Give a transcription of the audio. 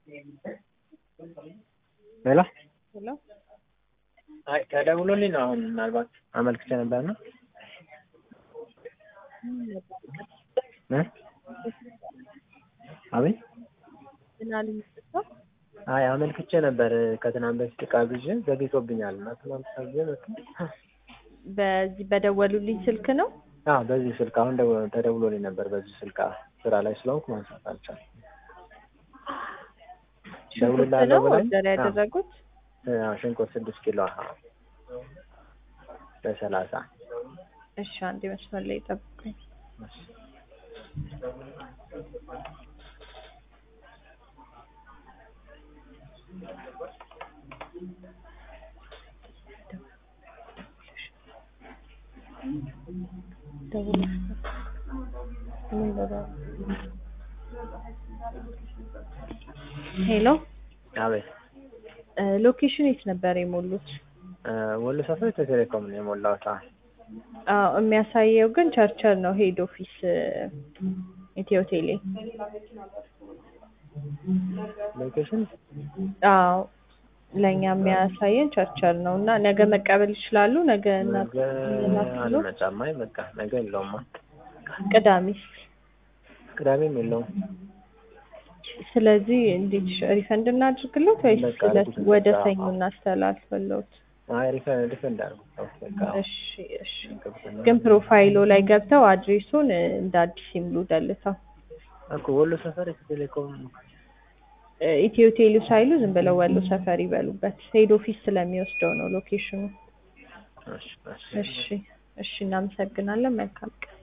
ሄሎ ሄሎ አይ ተደውሎልኝ ነው አሁን ምናልባት አመልክቼ ነበር ነው እ አቤት ምን አሉኝ እርስዎ? አይ አመልክቼ ነበር ከትናንት በፊት ዕቃ ግዤ ዘግይቶብኛል እና ትናንት ታዝዤ መጥቶ በዚህ በደወሉልኝ ስልክ ነው? አዎ በዚህ ስልክ አሁን ደው- ተደውሎልኝ ነበር በዚህ ስልክ አዎ ስራ ላይ ስለሆንኩ ማንሳት አልቻልኩም ሽንኩርት ደውልልሃለሁ ነው ብላኝ ኦርደር ያደረጉት? አዎ ሽንኩርት ስድስት ኪሎ አዎ በሰላሳ እሺ አንዴ መስመር ላይ ጠብቁኝ። ደውለሽ ምን ብለው? ሄሎ አቤት እ ሎኬሽን የት ነበር የሞሉት? እ ወሎ ሰፈር ኢትዮ ቴሌኮም ነው የሞላሁት አዎ አዎ የሚያሳየው ግን ቸርቸር ነው ሄድ ኦፊስ እ ኢትዮ ቴሌ። ሎኬሽን አዎ ለእኛ የሚያሳየን ቸርቸር ነው እና ነገ መቀበል ይችላሉ? ነገ እና ነገ አልመጣም አይ በቃ ነገ የለውም ቅዳሜስ? ቅዳሜም የለውም ስለዚህ እንዴት ሪፈንድ እናድርግሎት ወይስ በቃ ለ- ሪፈንድ ወደ አዎ። ሰኞ እናስተላልፍሎት? አይ ሪፈንድ ሪፈንድ አድርጉት ተው በቃ አዎ። እሺ እሺ። ግን ፕሮፋይሎ ላይ ገብተው አድሬሱን እ እንደ አዲስ ይምሉ ደልተው እኮ ወሎ ሰፈር ኢትዮ ቴሌኮም እ ኢትዮ ቴሌ ሳይሉ ዝም ብለው ወሎ ሰፈር ይበሉበት። ሄድ ኦፊስ ስለሚወስደው ነው ሎኬሽኑ። እሺ እሺ እሺ እሺ፣ እናመሰግናለን። መልካም ቀን።